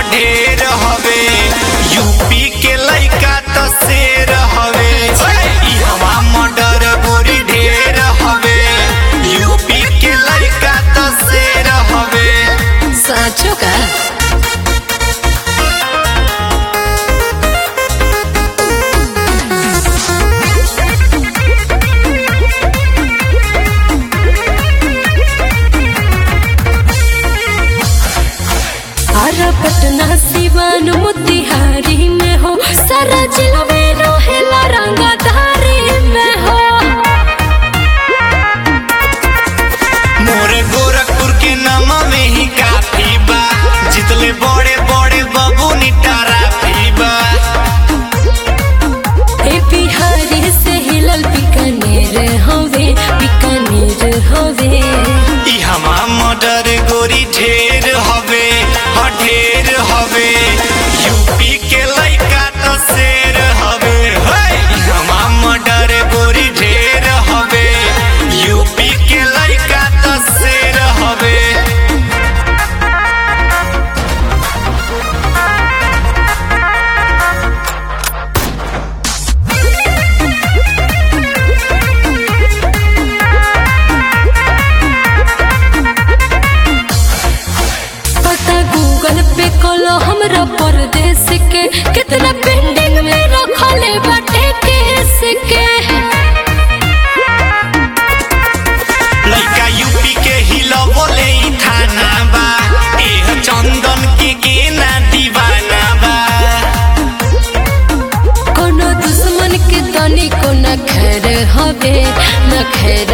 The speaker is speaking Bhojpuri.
ढेर हवे यूपी के लइका त शेर हवे ई हवा मर्डर गोरी ढेर हवे यूपी के लइका त शेर हवे साँचो का अरे पटना सिवान मोतिहारी में हो सारा जिला में रहेला रंगधारी में हो मोरे गोरखपुर के नामा में ही काफी बा जितले बड़े बड़े बबू निटारा बा ए बिहारी से हिलल बीकानेर हवे बीकानेर हवे ई हमा मर्डर गोरी ढेर हवे ह ढेर हवे यूपी के लइका त शेर हवे हे ई हमा मर्डर गोरी ढेर हवे यूपी के लइका त शेर हवे पता गूगल पे कलो हमरा परदेश के कितना पेंडिंग में रखले बाटे केस के लइका यूपी के हिलो बोले ई थाना बा एह चंदन के गेना दीवाना बा कोनो दुश्मन के तनी को न खैर हवे न खैर